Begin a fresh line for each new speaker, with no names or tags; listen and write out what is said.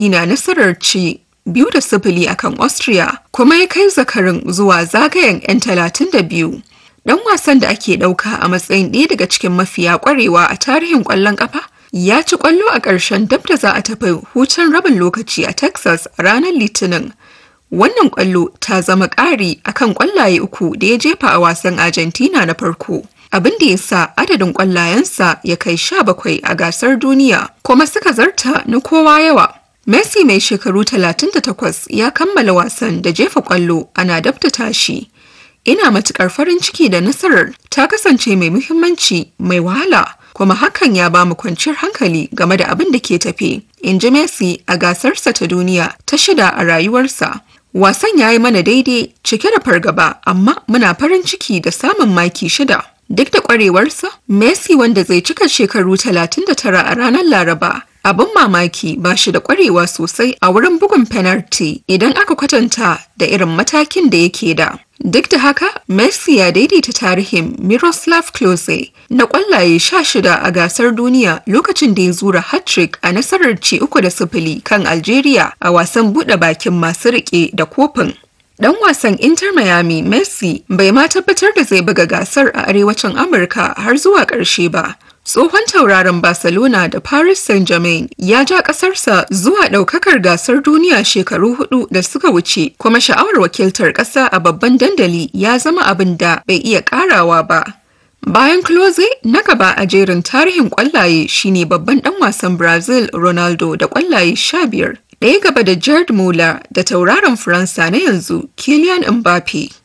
ina nasarar ci biyu da sifili akan Austria kuma ya kai zakarin zuwa zagayen 'yan talatin da biyu. Dan wasan da ake ɗauka a matsayin ɗaya daga cikin mafiya ƙwarewa a tarihin ƙwallon ƙafa ya ci ƙwallo a ƙarshen dab da za a tafi hutun rabin lokaci a Texas a ranar Litinin. Wannan ƙwallo ta zama ƙari akan ƙwallaye uku da ya jefa a wasan Argentina na farko. Abin da ya sa adadin ƙwallayensa ya kai sha bakwai a gasar duniya kuma suka zarta na kowa yawa. Messi mai shekaru 38 ya kammala wasan da jefa ƙwallo ana dabta tashi. Ina matuƙar farin ciki da nasarar ta kasance mai muhimmanci mai wahala kuma hakan ya ba mu kwanciyar hankali game da abin da ke tafe. In ji Messi a gasarsa ta duniya ta shida a rayuwarsa. Wasan ya yi mana daidai cike da fargaba amma muna farin ciki da samun maki shida. Duk da ƙwarewarsa, Messi wanda zai cika shekaru 39 a ranar Laraba abin mamaki ba shi da ƙwarewa sosai a wurin bugun fenarti idan aka kwatanta da irin matakin da yake da. Duk da haka, Messi ya daidaita tarihin Miroslav Klose na ƙwallaye sha shida a gasar duniya lokacin da ya zura hat-trick a nasarar ci uku da sifili kan Algeria a wasan buɗe bakin masu riƙe da kofin. Dan wasan Inter Miami Messi bai ma tabbatar da zai buga gasar a arewacin Amurka har zuwa ƙarshe ba. Tsohon tauraron Barcelona da Paris Saint-Germain ya ja ƙasarsa zuwa ɗaukakar gasar duniya shekaru hudu da suka wuce kuma sha'awar wakiltar ƙasa a babban dandali ya zama abin da bai iya ƙarawa ba. Bayan Close na gaba a jerin tarihin ƙwallaye shine babban ɗan wasan Brazil Ronaldo da ƙwallaye sha biyar. Ɗaya gaba da Jared Muller da tauraron Faransa na yanzu Kylian Mbappe.